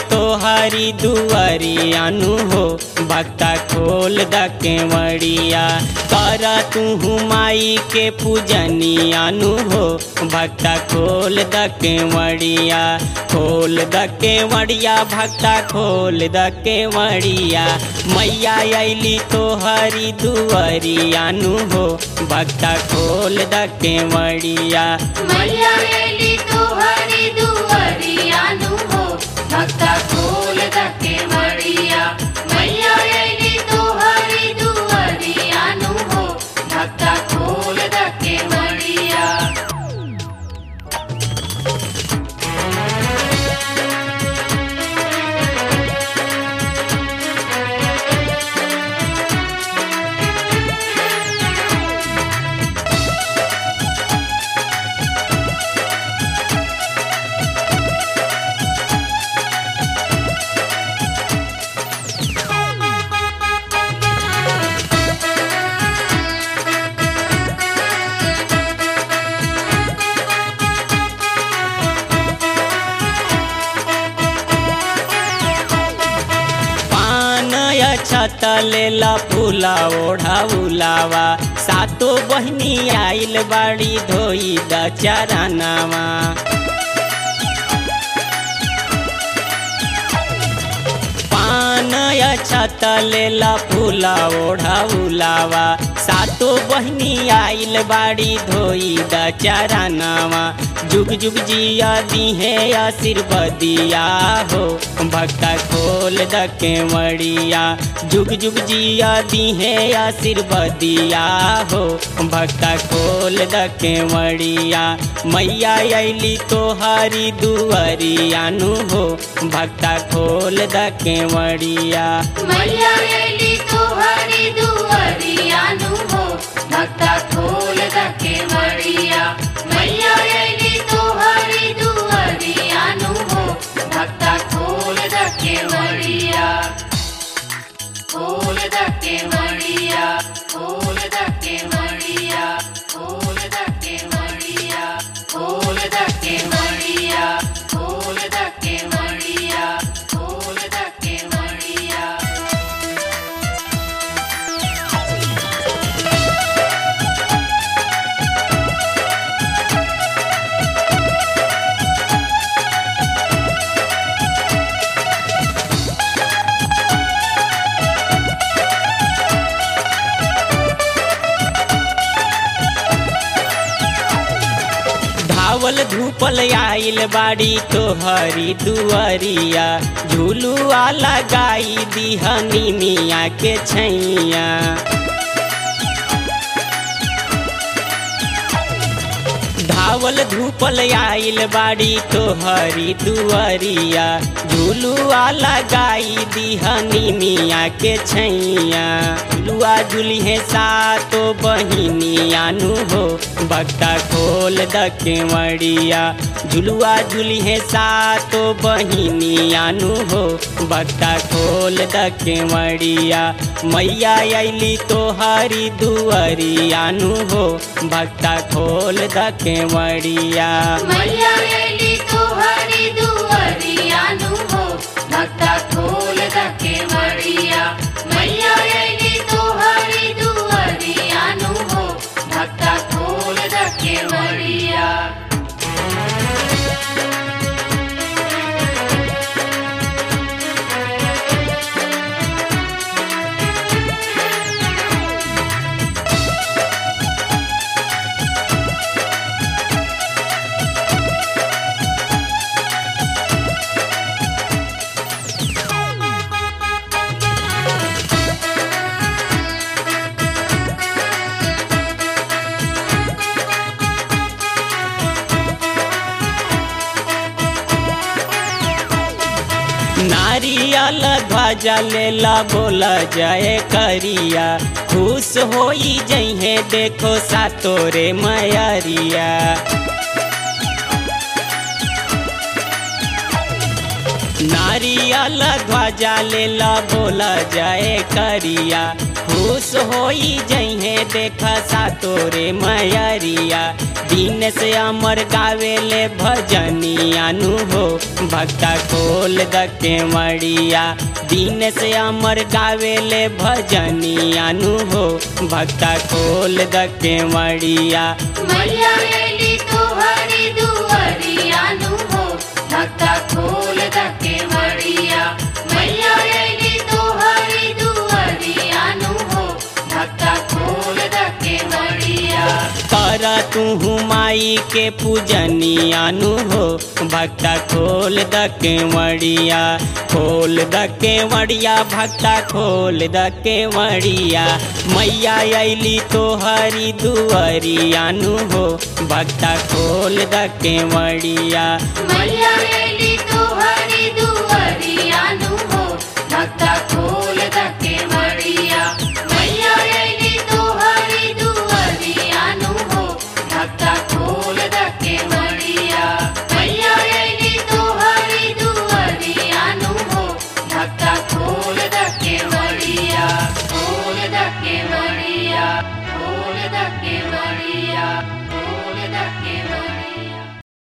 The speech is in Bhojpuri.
तोहरी दुआरी अनु हो भक्ता खोल द केवड़िया कर तू माई के पूजनी अनु हो भक्ता खोल द केवड़िया खोल द केवड़िया भक्ता खोल द केवड़िया मैया अली तोहरी दुआरी अनु हो भक्ता खोल द केवड़िया मैया एली तोहरी दुआरियानु हो भक्ता खोल दके मड़िया मैया एली तोहरी दुआरियानु हो भक्ता खोल दके मड़िया पान छत लेला फूला ओढ़ा उलावा सातो बहनी आइल बाड़ी धोई द चरनावा पान छत लेला फूला ओढ़ा उलावा सातो बहनी आइल बाड़ी धोई द चरनावा जुग जुग जिया दीहे आशीर्वदिया हो भक्ता खोल द केवड़िया जुग जुग जिया दीहे आशीर्वदिया हो भक्ता खोल द केवड़िया मैया अली तोहारी दुआरियानु हो भक्ता खोल द केवड़िया मैया एली तोहरी दुआरियानु हो भक्ता खोल दके मड़िया मैया एली तोहरी दुआरियानु हो भक्ता खोल दके मड़िया खोल दके मड़िया खोल दके मड़िया खोल दके मड़िया खोल दके मड़िया खोल दके मड़िया खोल दके मड़िया धावल धूपल आइल बाड़ी तोहरी दुआरिया झुलुआ लगाई दिहनी मिया के छैया धावल धूपल आइल बाड़ी तोहरी दुआरिया झुलुआ लगाई दिहनी मिया के छैया झुलुआ झुलिहे सातो बहिनियानु हो भक्ता खोल द केवड़िया झुलुआ झुलिहे सातो बहिनियानु हो भक्ता खोल द केवड़िया मैया अली तोहरी दुआरियानु हो भक्ता खोल द केवड़िया मैया एली तोहरी दुआरियानु हो भक्ता खोल दके मड़िया मैया एली तोहरी दुआरियानु हो भक्ता खोल दके मड़िया नारियल ध्वजा लेला बोला जय करिया खुश होई जइहे देखो सा तोरे मैरिया नारियल ध्वजा लेला बोला जय करिया खुश होई जइहे देखा सा तोरे मयरिया दिन से अमर गावेले भजनिया नु हो भक्ता खोल द केवड़िया दिन से अमर गावेले भजनिया नु हो भक्ता खोल द केवड़िया मैया एली तुहरी दुअरिया नु हो भक्ता खोल द केवड़िया मैया एली तुहरी दुअरिया नु हो भक्ता खोल द केवड़िया कर तू माई के पूजनिया नु हो भक्ता खोल द केवड़िया खोल द केवड़िया भक्ता खोल द केवड़िया मैया अली तो हरी दुअरिया नु हो भक्ता खोल द केवड़िया मैया एली तुहरी दुअरिया नु